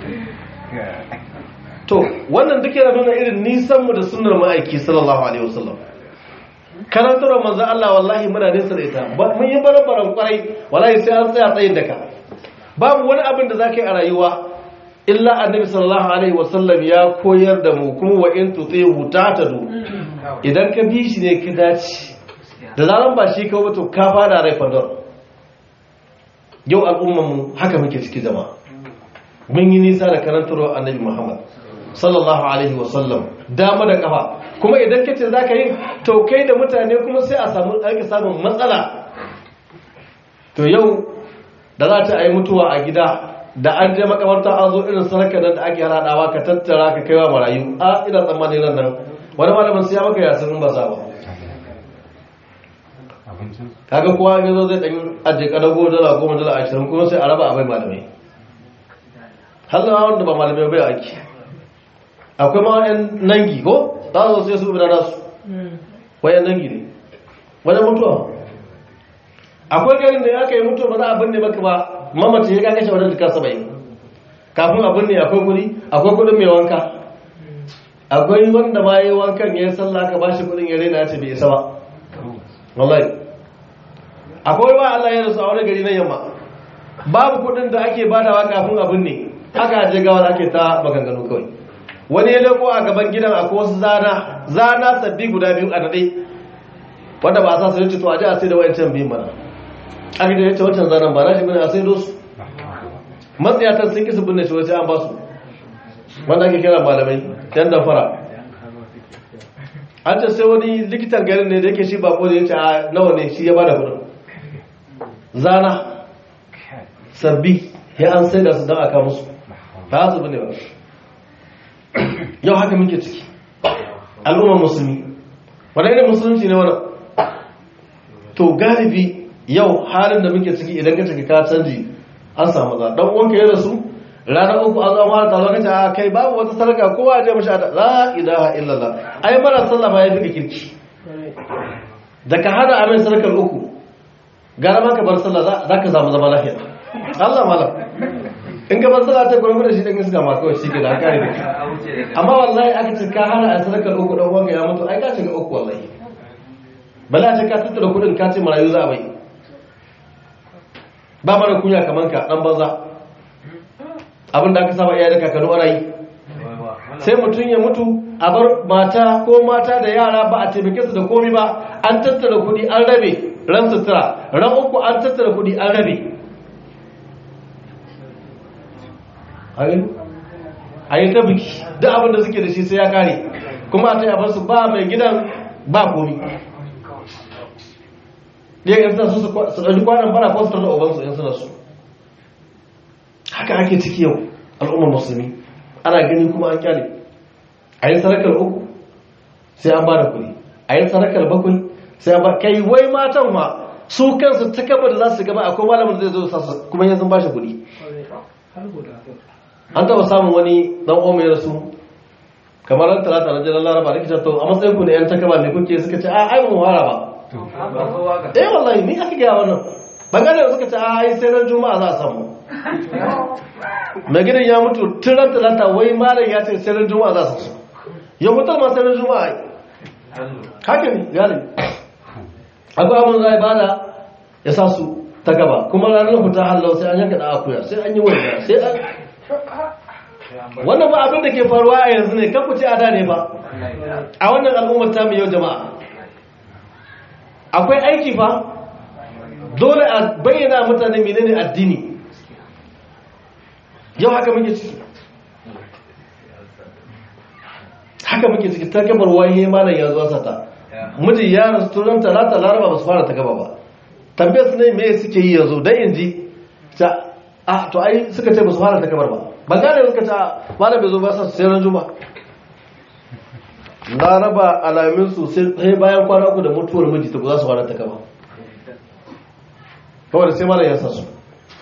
to wannan duk yana nuna irin nisan mu da sunnar ma'aiki sallallahu alaihi wasallam karantar manzo Allah wallahi muna nesa da ita ba mun yi barabaran kwarai wallahi sai an tsaya tsayin daka babu wani abin da zaka yi a rayuwa illa annabi sallallahu alaihi wasallam ya koyar da mu kuma wa in tutihu tatadu idan ka bi shi ne ka dace da zaran ba shi ka wato ka fara rai fadar yau al'ummar mu haka muke ciki jama'a mun yi nisa da karantarwa annabi Muhammad sallallahu alaihi wasallam dama da kafa kuma idan kace zaka yi to kai da mutane kuma sai a samu aka samun matsala to yau da za ta yi mutuwa a gida da an je makamarta an zo irin sarka nan da ake hadawa ka tattara ka kaiwa marayu a ina tsammani nan nan wani malamin sai ya maka yasin ba sa ba kaga kowa ya zo zai dan aje kadago dala goma dala ashirin kuma sai a raba a bai malamai har da wanda ba malamai bai ake akwai ma yan nangi ko za su sai su bi da nasu wayan nangi ne wajen mutuwa akwai garin da ya kai mutuwa ba za a binne maka ba mamacin ya kakashe wajen jika saba'in kafin a binne akwai kudi akwai kudin mai wanka akwai wanda ma yi wankan ya yi sallah ka bashi kudin ya rena ya ce bai isa ba wallahi akwai wa Allah ya rasu a wani gari na yamma babu kudin da ake badawa kafin a binne haka je gawar ake ta maganganu kawai wani ya leko a gaban gidan akwai wasu zana zana sabbi guda biyu a daɗe wanda ba a sa su yace to a ji a sai da wayancan biyun mana aka da yace wancan zanen ba na shi bane a sai dosu matsayatan sun kisa binne shi wasu an ba su wanda ake kira malamai yan damfara an ce sai wani likitan garin ne da yake shi bako da yace a nawa ne shi ya bada kudin zana sabbi ya an sai da su don aka musu ba su bane ba yau haka muke ciki al'ummar musulmi wadda irin musulunci ne wannan to galibi yau halin da muke ciki idan ka cika ka canji an samu za dan uwanka ya rasu ranar uku an zama ta lokaci a kai babu wata sarka kowa ya je mashi ada la ilaha illallah ai mara sallah ma ya fi kirki da ka hada amin sarkar uku gara ma ka bar sallah za ka samu zama lafiya Allah malam in ka bar sallah ta gurbi da shi dan iska ma kawai shi ke da kare da amma wallahi aka ce ka hana a sarkar uku dan uwanka ya mutu ai ka shiga uku wallahi bala ta ka tattara kudin ka ce marayu za a bai ba mara kunya kamar ka dan banza abin da aka saba iya da kakanu ana yi sai mutum ya mutu a bar mata ko mata da yara ba a taimake su da komi ba an tattara kudi an rabe ran sutura ran uku an tattara kudi an rabe a yi ta biki duk abin da suke da shi sai ya kare kuma a ta yabar su ba mai gidan ba komi ɗaya ga suna su su ɗauki kwanan bara ko su tarda ubansu in suna su haka ake ciki yau al'ummar musulmi ana gani kuma an kyale a yi sarakar uku sai an ba da kuɗi a yi sarakar bakwai sai an ba kai wai matan ma su kansu ta kaba da za su gaba akwai malamin da zai zo sa su kuma yanzu ba shi kuɗi an taɓa samun wani ɗan omen ya rasu kamar ran talata na jiran laraba da kitar to a matsayin ku ne yan takaba ne kuke suka ce a ai mu fara ba eh wallahi ni aka gaya wannan bangare da suka ce a ai sai ran juma'a za a samu mai gidan ya mutu tun ran talata wai malam ya ce sai ran juma'a za su ya mutar ma sai ran juma'a ai haka ne galibi akwai abin zai bada ya sa su ta gaba kuma ranar fita hallau sai an yanka da akuya sai an yi wani sai an wannan ba abin da ke faruwa a yanzu ne kan ku ce a da ne ba a wannan al'ummar ta yau jama'a akwai aiki fa dole a bayyana mutane menene addini yau haka muke ciki haka muke ciki ta gabar waye malam ya zuwa sata miji ya rasu turan talata laraba ba su fara ta gaba ba tambayar su ne me suke yi yanzu dan in ji ta a to ai suka ce ba su fara ta gabar ba ban gane suka ce malam bai zo ba sa sai ran juma laraba alamin su sai bayan kwana uku da mutuwar miji ta za su fara ta gaba kawai sai malam ya sa su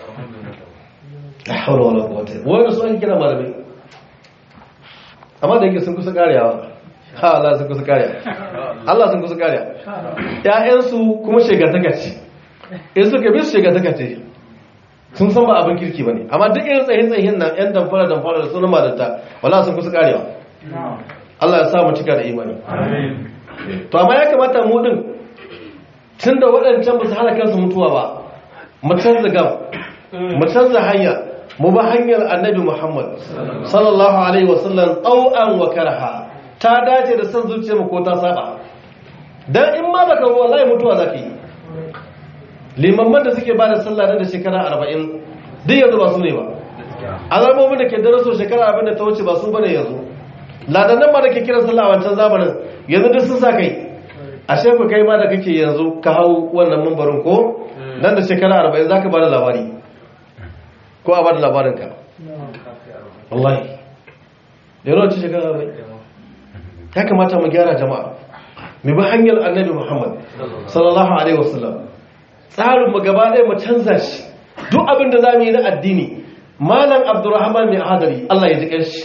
la hawla wala quwwata wanda su ake kira malamai amma da yake sun kusa karewa ha Allah sun kusa kariya Allah sun kusa kariya ƴaƴansu kuma shegataka ce in suka bi su shegataka ce sun san ba abin kirki bane amma duk irin tsayin tsayin nan ƴan damfara damfara da sunan madanta wala sun kusa karewa Allah ya sa mu cika da imani to amma ya kamata mu din tunda waɗancan ba su hana kansu mutuwa ba mu canza gam mu canza hanya mu ba hanyar annabi Muhammad sallallahu alaihi wasallam tau'an wa karha ta dace da san zuciyarmu ko ta saba dan in ma baka wallahi mutuwa zaka yi limamman da suke bada sallah da shekara 40 duk yanzu ba su ne ba azalmomin da ke daraso shekara 40 da ta wuce ba su bane yanzu ladannan ma da ke kiran sallah a wancan zamanin yanzu duk sun sa kai ashe ku kai ma da kake yanzu ka hau wannan mambarin ko nan da shekara 40 zaka bada labari ko a bada labarinka wallahi da yana wacce shekara bai ya kamata mu gyara jama'a mu bi hanyar annabi muhammad sallallahu alaihi wasallam tsarin mu gaba ɗaya mu canza shi duk abin da za mu yi na addini malam abdurrahman mai hadari allah ya ji ƙarshi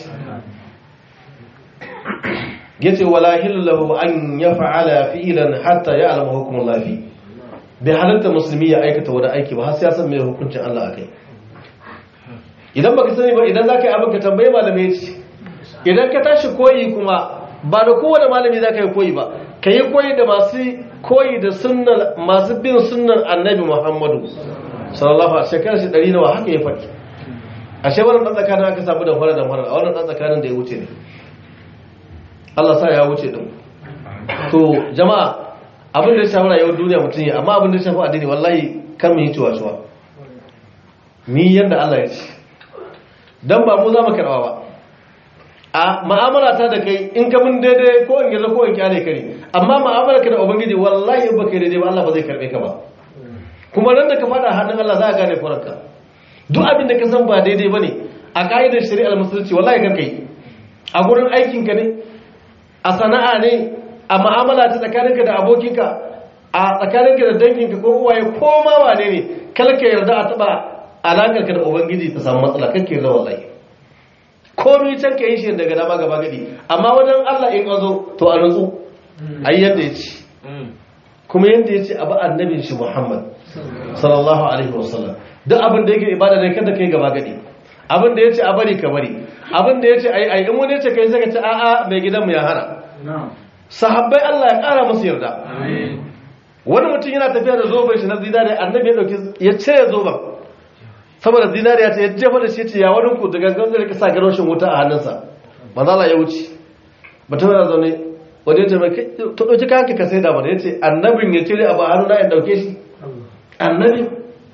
ya ce wala hillahu an ya fa'ala fi'ilan hatta ya alama hukumun lafi bai halatta musulmi ya aikata wani aiki ba har sai ya san mai hukuncin allah a kai idan baka sani ba idan zaka yi abin ka tambaye malamai ce idan ka tashi koyi kuma ba da kowane malami zaka yi koyi ba ka yi koyi da masu koyi da sunnan masu bin sunnan annabi muhammadu sallallahu alaihi shekara shi ɗari nawa haka ya faɗi a shebarar ɗan tsakanin aka samu da fara da fara a wannan ɗan tsakanin da ya wuce ne Allah sa ya wuce ɗin to jama'a abin da ya shafi rayuwar duniya mutum ya amma abin da ya shafi addini wallahi kan mu yi ciwa-ciwa ni yadda Allah ya ce don ba mu za mu karɓa ba a ma'amala ta da kai in ka mun daidai ko in gaza ko in kyale kare amma ma'amala ka da ubangiji wallahi in baka daidai ba Allah ba zai karɓe ka ba kuma nan da ka faɗa hannun Allah za a gane kuranka duk abin da ka san ba daidai ba ne a ka'idar shari'ar musulunci wallahi kar kai a gurin aikin ka ne a sana'a ne a ma'amala ta tsakaninka da abokinka a tsakaninka da danginka ko uwaye ko ma wane ne kalka yarda a taɓa alaƙarka da ubangiji ta samu matsala kake da wallahi komai can ka yi shi daga dama gaba gadi amma wajen Allah in azo to a nutsu ai yadda ya ce kuma yadda ya ce abu annabin shi Muhammad sallallahu alaihi wasallam duk abin da yake ibada ne kada kai gaba gadi abin da ya ce a bari ka bari abin da ya ce ai ai in wani ya ce kai sai ka ce a'a mai gidanmu ya hana sahabbai Allah ya kara musu yarda wani mutum yana tafiya da zoben shi na zinare annabi ya dauki ya cire zoben saboda zinariya ta ya jefa da shi ce ya wani ku daga gangan da ka sa garoshin wuta a hannunsa manzala ya wuce mutum yana zaune wanda ya ce mai kai to ɗauki kayanka ka sai da mana ya ce annabin ya cire abu a hannu na in ɗauke shi annabin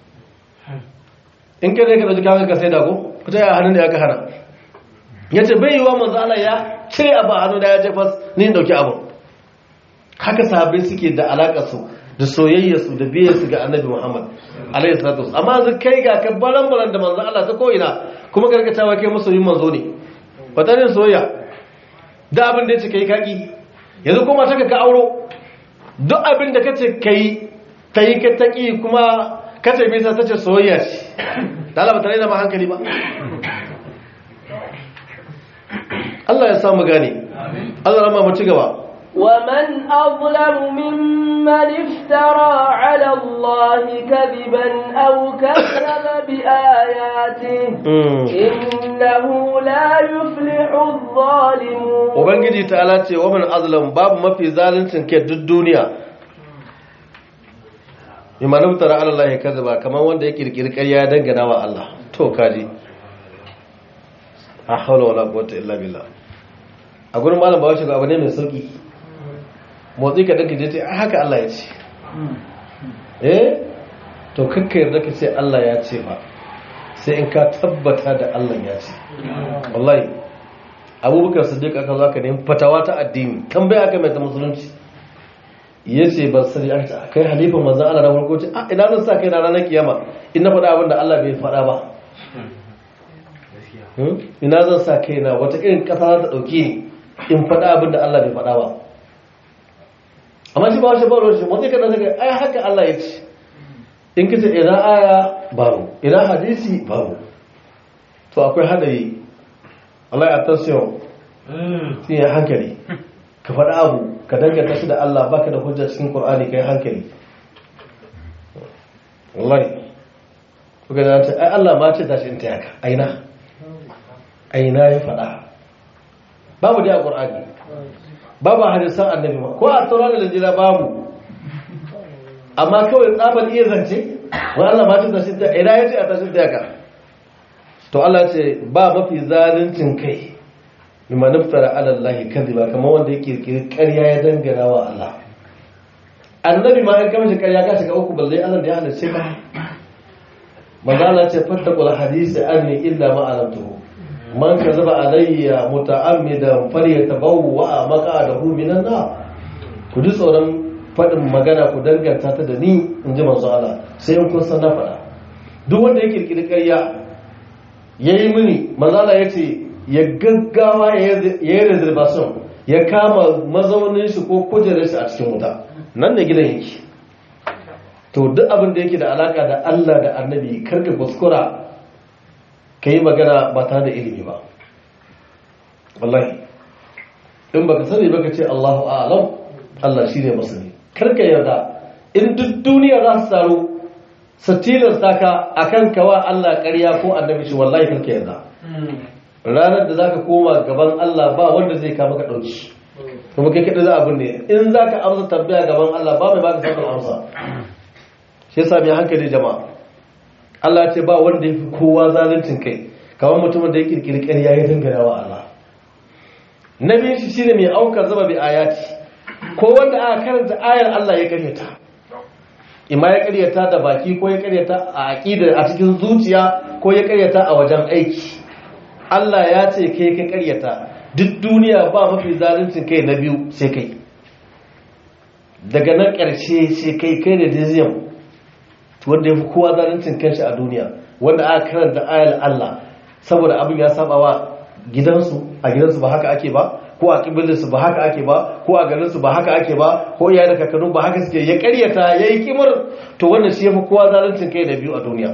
in kai ne ka ɗauki kayanka ka sai da ko ku ta yi a hannun da ya ka hana ya ce bai yi wa manzala ya cire abu a hannu da ya ce fas ni in ɗauki abu haka sahabbai suke da alaƙa su da soyayya su da biyar su ga annabi muhammad alayhi salatu wasu amma zai kai ga ka baran baran da manzo Allah ta ko'ina kuma gargatawa kai masoyin manzo ne wata ne soyayya da abin da ya ce kai kaki yanzu kuma ta ka auro duk abin da kace kai kai ka taki kuma kace me yasa tace soyayya ce da Allah ba tare da ma hankali ba Allah ya samu gane Allah rama mu ci gaba ومن أظلم ممن افترى على الله كذبا أو كذب بآياته إنه لا يفلح الظالمون Ubangiji ta'ala ce wa man azlam babu mafi zaluncin ke duk duniya Imam Naftara Allah ya kazzaba kamar wanda ya kirkiri ƙarya ya dangana wa Allah to kaji a hawla wala quwwata illa billah a gurin malam bawashi ga abu ne mai sauki motsi ka danka je ce haka Allah ya ce eh to kakka yarda ka ce Allah ya ce ba sai in ka tabbata da Allah ya ce wallahi abubakar siddiq aka zo aka nemi fatawa ta addini tambaya aka mai ta musulunci ya ce ba sani aka ce kai halifan manzan Allah na farko ce a ina zan sa kai na ranar kiyama in na faɗa abin da Allah bai faɗa ba ina zan sa kai na wata irin ƙasa za ta ɗauki ni in faɗa abin da Allah bai faɗa ba amma shi ba shi ba ruwan shi wanda ka daga ai haka Allah ya ce in kace ina aya babu ina hadisi babu to akwai hadari Allah ya tasiyo shi ya hankali ka faɗa abu ka danganta shi da Allah baka da hujja cikin Qur'ani kai hankali wallahi kuka da ta ai Allah ma ce tashi in ta yaka aina aina ya faɗa babu dai a Qur'ani babu hadisan annabi ma ko a tsoron da jira babu amma kawai tsaban iya zance wani Allah ma ce tashi ta ina ya ce a tashi ta yaka to Allah ce ba mafi zaluncin kai mimma naftara ala Allah kadhiba kamar wanda yake kirkiri ƙarya ya dangana wa Allah annabi ma in kama shi ƙarya ka shiga uku balle Allah da ya halice ka manzo Allah ce fattaqul hadisi anni illa ma alamtuhu man kazaba alayya muta'ammidan falyatabawwa maq'adahu minan nar ku ji tsoron faɗin magana ku danganta ta da ni in ji manzo Allah sai in kun san na faɗa duk wanda ya kirkiri ƙarya ya yi mini mazala ya ce ya gaggawa ya yi reservation ya kama mazaunin shi ko kujerar shi a cikin wuta nan da gidan yake to duk abin da yake da alaka da Allah da annabi karka kuskura ka yi magana ba tare da ilimi ba wallahi in baka sani baka ce Allahu a'lam Allah shi ne masani karka yarda in duk duniya za su taru su tilasta ka a kan kawa Allah ƙarya ko annabi shi wallahi karka yarda ranar da zaka koma gaban Allah ba wanda zai kama ka ɗauki kuma kai kaɗa za a binne in za ka amsa tambaya gaban Allah ba mai baka samun amsa shi yasa mai hankali jama'a Allah ce ba wanda ya fi kowa zaluncin kai kamar mutumin da ya kirkiri ƙarya ya dangana wa Allah na biyu shi shine mai aukar zama bi ayati ko wanda aka karanta ayar Allah ya karyata ima ya karyata da baki ko ya karyata a aqida a cikin zuciya ko ya karyata a wajen aiki Allah ya ce kai ka karyata duk duniya ba mafi zaluncin kai na biyu sai kai daga nan ƙarshe sai kai kai da dizium wanda ya fi kowa zaluncin kanshi a duniya wanda aka karanta ayar Allah saboda abin ya saba wa gidansu a gidansu ba haka ake ba ko a kibilinsu ba haka ake ba ko a garinsu ba haka ake ba ko iya da kakanu ba haka suke ya karyata ya yi kimar to wannan shi ya fi kowa zaluncin kai da biyu a duniya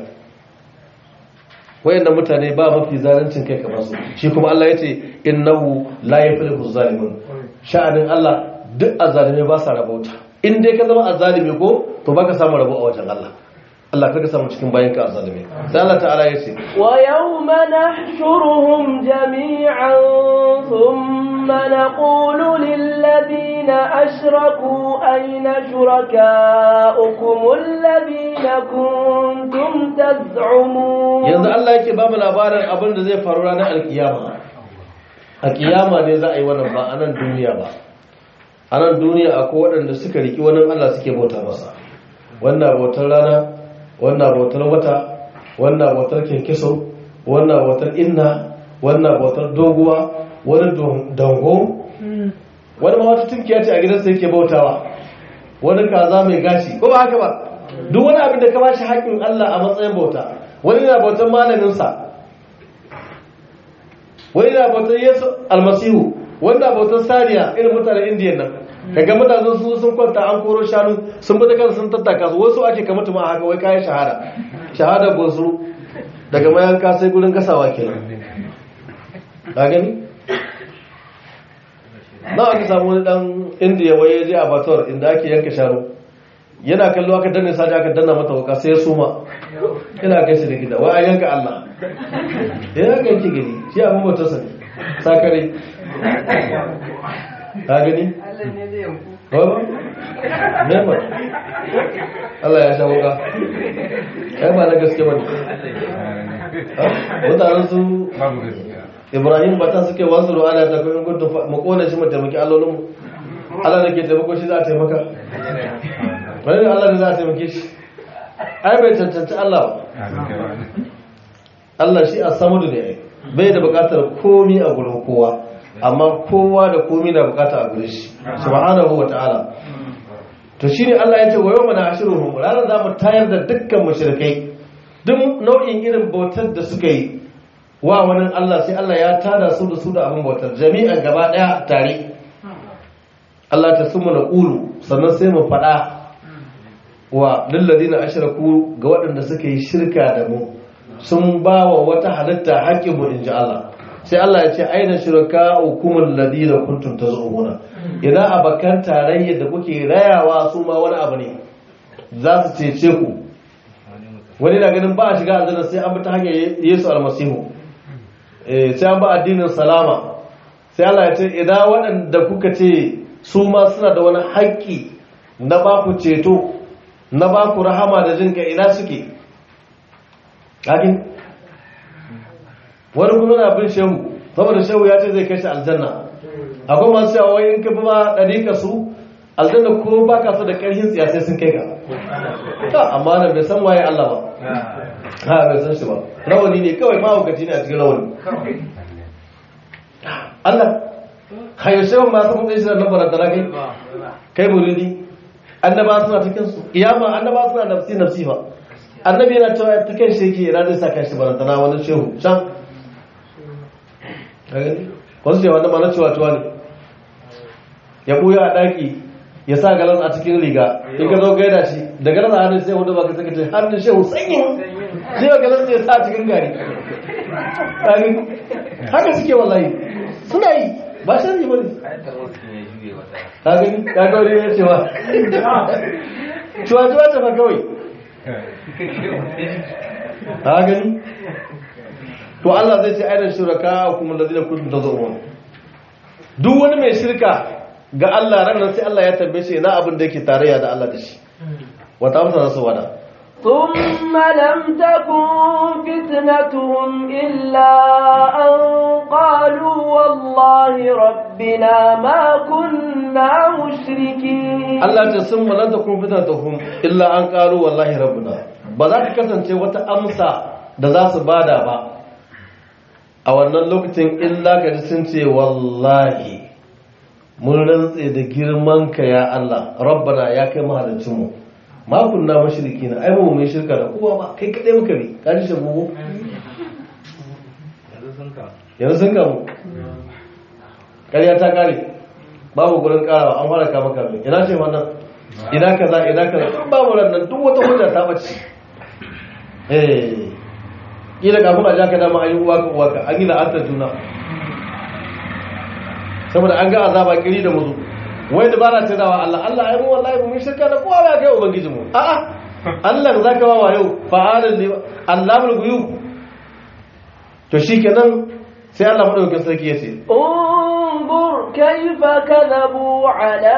wayannan mutane ba mafi zaluncin kai kamar su shi kuma Allah ya ce innahu la yaflihu zalimun sha'anin Allah duk azalime ba sa rabauta in dai ka zama azalimi ko to baka samu rabo a wajen Allah Allah karka samu cikin bayan ka azalime sai Allah ta'ala ya ce wa yawma nahshuruhum jami'an thumma naqulu lil ladina ashraku ayna shurakaukum alladhina kuntum taz'umun yanzu Allah yake ba mu labarin abin da zai faru ranar alkiyama a kiyama ne za a yi wannan ba a nan duniya ba a nan duniya akwai waɗanda suka riki wani Allah suke bauta masa wannan bautar rana wannan bautar wata wannan bautar kinkiso wannan bautar inna wannan bautar doguwa wani dango wani ma wata tunkiya ce a gidansa yake bautawa wani kaza mai gashi ko ba haka ba duk wani abin da ka bashi haƙƙin Allah a matsayin bauta wani na bautar malaminsa wani na bautar Yesu almasihu wani na bautar saniya irin mutanen indiya nan kaga mutanen su sun kwanta an koro shanu sun bi da kansu sun tattaka su wasu ake kamata ma haka wai kayan shahada shahada gosu daga mayanka sai gurin gasawa kenan ka gani na aka samu wani dan indiya wai ya je a bator inda ake yanka shanu yana kallo aka danne saji aka danna mata wuka sai ya suma yana kai shi da gida wai an yanka Allah ya ga yanki gani shi abin bautar sa ne sakare ka gani Baba? Nema? Allah ya sha wuka. Kai ba na gaske bane. Mutanen su Ibrahim ba ta suke wasu ruwa da ta kuma gudu mu kone shi mu taimaki allolin mu. Allah da ke taimako shi za a taimaka. Wani ne Allah da za a taimake shi. Ai bai cancanci Allah ba. Allah shi a samudu ne bai da bukatar komi a gurin kowa. amma kowa da komi na bukata a gure shi subhanahu wata'ala to shine Allah ya ce wa yawma na'shuruhum ranar za mu tayar da dukkan mushrikai duk nau'in irin bautar da suka yi wa wani Allah sai Allah ya tada su da su da abin bautar jami'an gaba daya tare Allah ta sumu na ƙulu sannan sai mu faɗa wa lilladina ashraku ga waɗanda suka yi shirka da mu sun ba wa wata halitta haƙƙin mu inji Allah sai Allah ya ce aina shirka hukumul ladina kuntum tazumuna idan abakan tarayya da kuke rayawa su ma wani abu ne za su cece ku wani na ganin ba a shiga aljanna sai an bi ta hanyar Yesu almasihu eh sai an ba addinin salama sai Allah ya ce idan waɗanda kuka ce su ma suna da wani haƙƙi na ba ku ceto na ba ku rahama da jinka ina suke wani kuma na bin shehu saboda shehu ya ce zai kashe aljanna akwai masu cewa wai in ka bi ma ɗariƙa su aljanna ko ba ka so da ƙarfin tsiya sai sun kai ka ta amma da bai san waye Allah ba ha bai san shi ba rawani ne kawai ma hukaci ne a cikin rawani Allah hayo shehu ma sun tsaye shi da lambar da kai kai muridi annaba suna cikin su kiyama annaba suna nafsi nafsi ba annabi yana cewa ta kan shi yake yana zai sa kan shi barantana wani shehu can wasu ce wanda mana cewa tuwa ne ya buya a ɗaki ya sa galas a cikin riga in ka zo gaida shi da galas a hannun sai wanda ba ka saka ce hannun shehu sanyin sai ya galas ya sa a cikin gari haka suke wallahi suna yi ba shi ne bane ka gani ka ga wani ya cewa cewa cewa ta fa kawai ka gani to Allah zai ce ainihin shuraka kuma da zai kudin ta zuwa duk wani mai shirka ga Allah ranar sai Allah ya tambaye shi na abin da yake tarayya da Allah da shi wata amsa za su wada ثم لم تكن فتنتهم إلا أن قالوا والله ربنا ما كنا مشركين Allah ce sun malanta kun fitar da hum illa an ƙaru wallahi rabbuna ba za ta kasance wata amsa da za su bada ba a wannan lokacin illa ka ji sun ce wallahi mun rantse da girman ka ya Allah rabbana ya kai mahalicinmu ma kunna mushriki na ai ba mu yi shirka da kowa ba kai kadai muka bi ka ji shagu yanzu sun kamu ƙarya ta kare babu gurin karawa an fara kama kame ina ce wannan ina kaza ina kaza duk babu nan duk wata hujja ta bace eh kila kafin a ja ka dama ayi uwa ka uwa ka an yi la'antar juna saboda an ga azaba kiri da muzu wai da bara ta dawa Allah Allah ai mu wallahi mu shirka da kowa ba kai ubangiji mu a'a Allah zaka ba wa yau fa'alul li Allahul ghuyub to shikenan sai Allah madaukakin sarki yace انظر كيف كذبوا على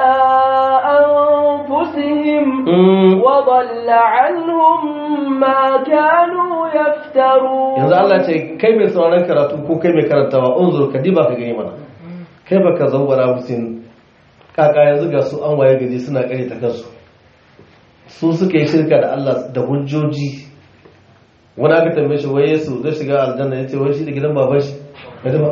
أنفسهم وضل عنهم ما كانوا يفترون yanzu Allah ce kai mai sauraron karatu ko kai mai karantawa unzur ka diba ka gani mana kai baka zawwara musin kaka yanzu ga su an waye gaji suna kare ta kansu su suka yi shirka da Allah da hujjoji wani aka tambaye shi waye su zai shiga aljanna ya ce wai shi da gidan baban shi ka ji ba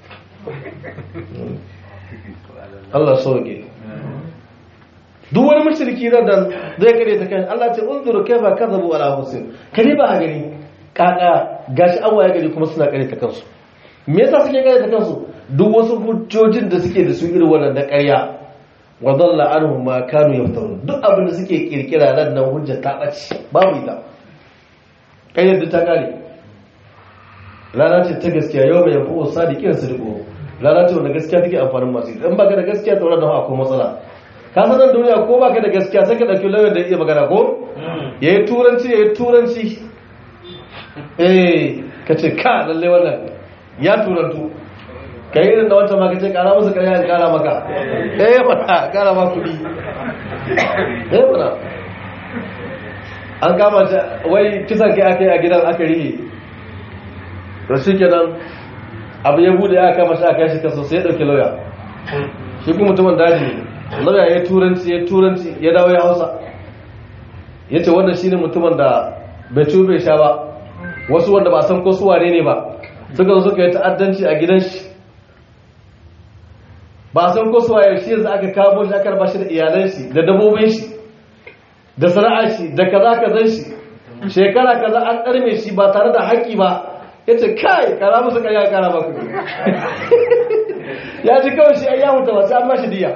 Allah sauke duk wani mushriki da dan zai kare ta kan Allah ce unzuru kaifa kadhabu ala husin kare ba gani kaka gashi an waye gari kuma suna kare ta kansu me yasa suke kare ta kansu duk wasu hujjojin da suke da su irin wannan da ƙarya wa dhalla anhum ma kanu yaftarun duk abin da suke kirkira nan nan hujja ta bace babu ita ƙaryar da ta kare rana ce ta gaskiya yau mai yafi sadiqin sadiqo rana ce wanda gaskiya take amfanin masu in baka da gaskiya to wannan akwai matsala ka san nan duniya ko baka da gaskiya sai ka dauki lawyer da iya magana ko yayi turanci yayi turanci eh kace ka lalle wannan ya turantu kai irin da wata ma kace kara musu kariya in kara maka eh fata kara ma kudi eh fata an kama ta wai kisan kai aka yi a gidan aka rihe to shi kenan abu ya bude ya kama shi aka yashi kaso sai ya dauki lauya shi kuma mutumin daji ne lauya ya turanci ya turanci ya dawo ya hausa ya ce wannan shi ne mutumin da bai ci bai sha ba wasu wanda ba san ko su wane ne ba suka zo suka yi ta'addanci a gidan shi ba san ko su waye shi yanzu aka kamo shi aka raba shi da iyalan shi da dabbobin shi da sana'ar shi da kaza kazan shi shekara kaza an ɗarme shi ba tare da haƙƙi ba ya ce kai kara musu ƙarya kara ba ku ya ji kawai shi ya mutu ba sai an mashi diya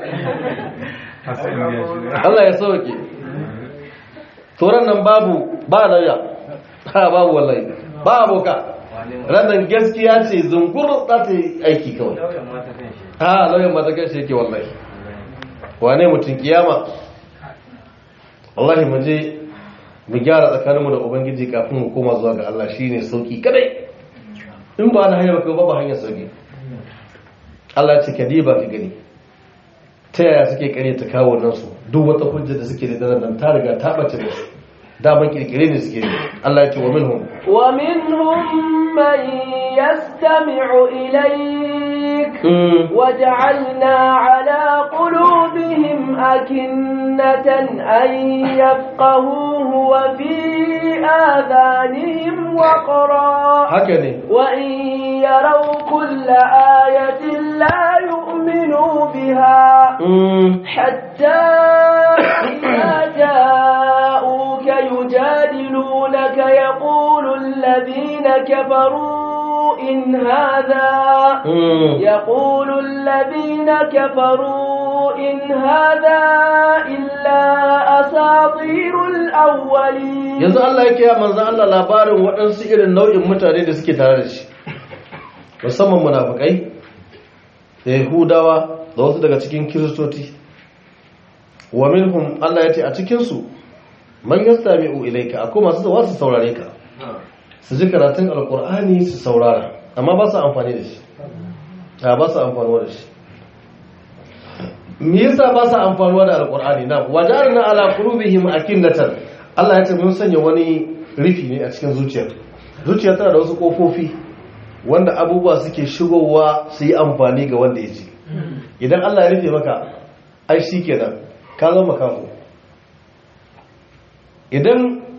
Allah ya sauke turan nan babu ba lauya ha babu wallahi ba aboka ranar gaskiya ce zungur za ta yi aiki kawai ha lauyan mata kai shi yake wallahi wane mutum kiyama wallahi mu je mu gyara tsakaninmu da ubangiji kafin mu koma zuwa ga Allah shine sauki kadai in ba na hanyar ba ba hanyar sauki Allah ce kadiba ka gani ta yaya suke kare ta kawo nan su duk wata hujja da suke da nan ta riga ta bace musu daman kirkire ne suke yi Allah ya ce wa minhum wa minhum man yastami'u ilayk وجعلنا على قلوبهم أكنة أن يفقهوه وفي آذانهم وقرا هكذا وإن يروا كل آية لا يؤمنوا بها حتى إذا جاءوك يجادلونك يقول الذين كفروا إن هذا يقول الذين كفروا إن هذا إلا أساطير الأولين yanzu Allah yake ya manzo Allah labarin waɗansu irin nau'in mutane da suke tare da shi musamman munafikai da Yahudawa da wasu daga cikin Kiristoci wa minhum Allah ya ce a cikin su man yastami'u ilayka akwai masu zuwa su saurare ka su ji karatun alkur'ani su saurara amma ba su amfani da shi a ba su amfanuwa da shi me yasa ba su amfanuwa da alkur'ani na wajarna ala qulubihim akinnatan Allah ya ce mun sanya wani rufi ne a cikin zuciyar zuciya tana da wasu kofofi wanda abubuwa suke shigowa su yi amfani ga wanda ya ji idan Allah ya rufe maka ai shikenan ka zama makafu idan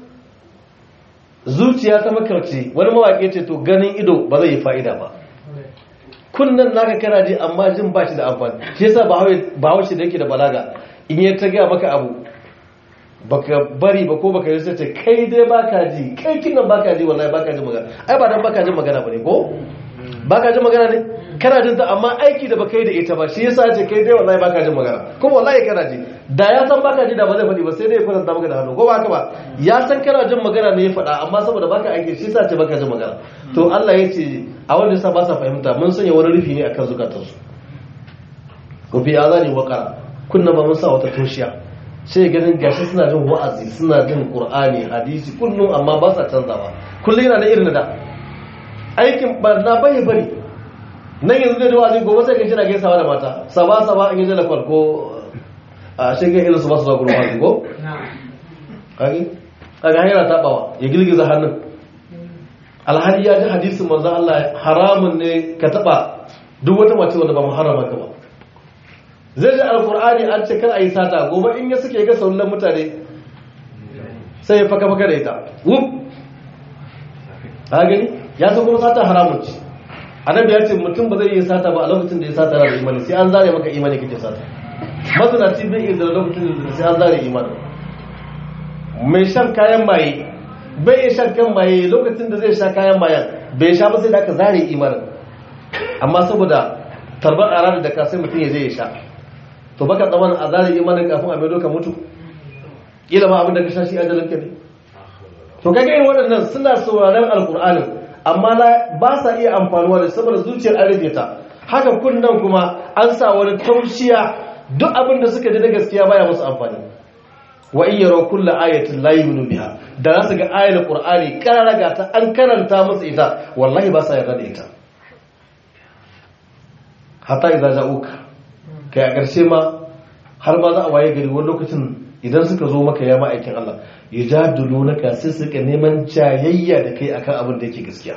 zuciya ta makarci wani mawaƙi ce to ganin ido ba zai yi fa'ida ba kunnan naka kana ji amma jin ba shi da amfani shi yasa ba haushe da yake da balaga in yi ta gaya maka abu baka bari ba ko baka yi sai ce kai dai baka ji kai kinan baka ji wallahi baka ji magana ai ba dan baka ji magana bane ko baka ji magana ne kana jin ta amma aiki da baka yi da ita ba shi yasa ce kai dai wallahi baka ji magana kuma wallahi kana ji da ya san baka ji da ba zai faɗi ba sai dai ya faranta maka da hannu ko ba haka ba ya san kana jin magana ne ya faɗa amma saboda baka aiki shi yasa ce baka ji magana to Allah ya ce a wanda yasa ba sa fahimta mun sanya wani rufi ne akan zukatansu ko fi azani waqara kunna ba mun sa wata toshiya sai ganin gashi suna jin wa'azi suna jin qur'ani hadisi kullum amma ba sa canzawa kullum yana da irin da aikin barna bai bari nan yanzu da wa'azi gobe sai gaji na gaisawa da mata saba saba in yaje da farko a shege irin su ba su zuwa gurin wa'azi ko kage kaga hanyar tabawa ya girgiza hannun alhali ya ji hadisin manzo Allah haramun ne ka taba duk wata mace wanda ba mu harama ka ba zai ji alkur'ani an ce kar a yi sata gobe in ya suke ga sauran mutane sai ya faka faka da ita wuf a gani ya san kuma sata haramun ce annabi ya ce mutum ba zai yi sata ba a lokacin da ya sata da imani sai an zare maka imani kake sata mazinaci bai iya da lokacin da sai an zare imani mai shan kayan maye bai iya shan kan maye lokacin da zai sha kayan mayan bai sha ba sai da aka zare imanin amma saboda tarbar a da ka sai mutum ya je ya sha to baka tsaman a zare imanin kafin a maido ka mutu kila ma abin da ka sha shi ajalin ka ne to kaga irin waɗannan suna sauraron alkur'anin amma ba sa iya amfanuwa da saboda zuciyar an rufe ta haka kunnan kuma an sa wani taushiya duk abin da suka ji na gaskiya baya musu amfani wa in yaraw kulla ayatin la yu'minu biha da za su ga ayar qur'ani kararaga ta an karanta musu ita wallahi ba sa yarda da ita hatta idza ja'uka kai a ƙarshe ma har ma za a waye gari wani lokacin idan suka zo maka ya ma'aikin Allah yujadilunaka sai suka neman jayayya da kai akan abin da yake gaskiya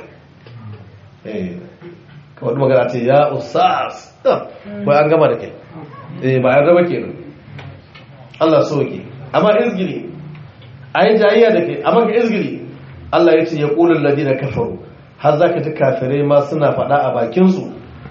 eh kawai magana ce ya usas ba an gama da kai eh ba an raba kenan Allah so ke amma izgili ayi jayayya da kai amma ka izgili Allah ya ce ya qulul ladina kafaru har zaka ji kafirai ma suna faɗa a bakin su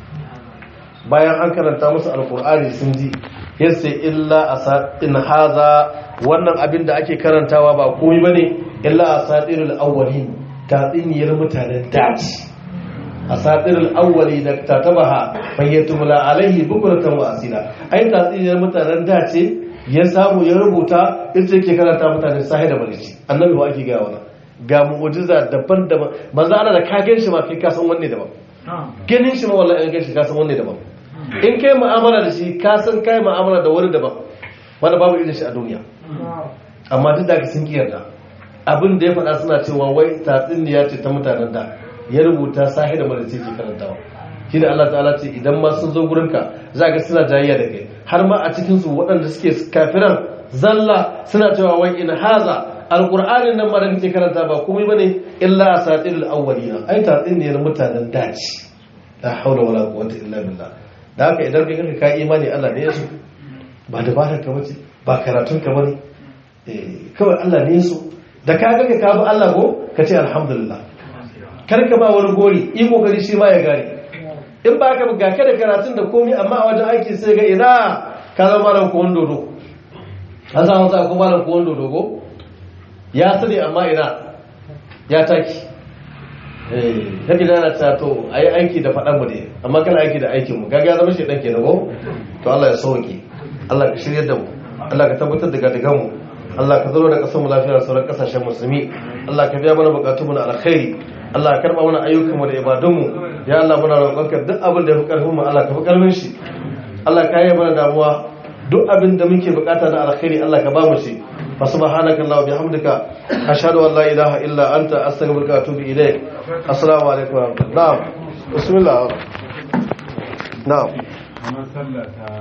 bayan an karanta musu alqur'ani sun ji yace illa asatin haza wannan abin da ake karantawa ba komai bane illa asatirul awwalin tatsiniyar mutanen daji asatirul awwali da tatabaha bayyatumula alaihi bukratan wa asila ai tatsiniyar mutanen dace ya samu ya rubuta ita yake karanta mutane sahi da malici annabi ba ake gaya wannan ga mu'jiza daban-daban manzo Allah da ka gan shi ma kai ka san wanne daban ganin shi ma wallahi in gan shi ka san wanne daban in kai mu'amala da shi ka san kai mu'amala da wani daban wanda babu irin shi a duniya amma duk da ka sun kiyarda abin da ya faɗa suna cewa wai tatsuniya ce ta mutanen da ya rubuta sahi da mara ke karantawa shi da Allah ta'ala ce idan ma sun zo gurinka za ga suna jayayya da kai har ma a cikin su waɗanda suke kafiran zalla suna cewa wai in haza alqur'anin nan mara kake karanta ba komai bane illa asatirul awwalina ai tatsuniyar mutanen daci la haula wala quwwata illa billah da haka idan kai kanka ka imani Allah ne ya so ba dabarar ka bace ba karatun ka bane eh kawai Allah ne ya so da ka ga ka bi Allah ko ka ce alhamdulillah kar ka ba wani gori yi kokari shi ma ya gane in ba ka ga ka da karatun da komai amma a wajen aiki sai ga ina ka zama malam ko dodo an samu sa ko malam ko dodo ko ya sani amma ina ya taki eh kake da na ta to ayi aiki da fadan mu ne amma kana aiki da aikin mu kaga ya zama shi dan kenan ko to Allah ya sauke Allah ka shirye da mu Allah ka tabbatar da gadigan mu Allah ka zaro da kasar mu lafiya da sauran kasashen musulmi Allah ka biya mana bukatun mu na alkhairi Allah ka karba mana ayyukan mu da ibadun mu ya Allah muna roƙonka duk abin da ya fi karfin mu Allah ka fi karfin shi Allah ka yi mana damuwa duk abin da muke bukata na alkhairi Allah ka ba mu shi fa subhanaka Allah bihamdika ashhadu an la ilaha illa anta astaghfiruka wa atubu ilaik assalamu alaikum wa rahmatullahi na'am bismillah na'am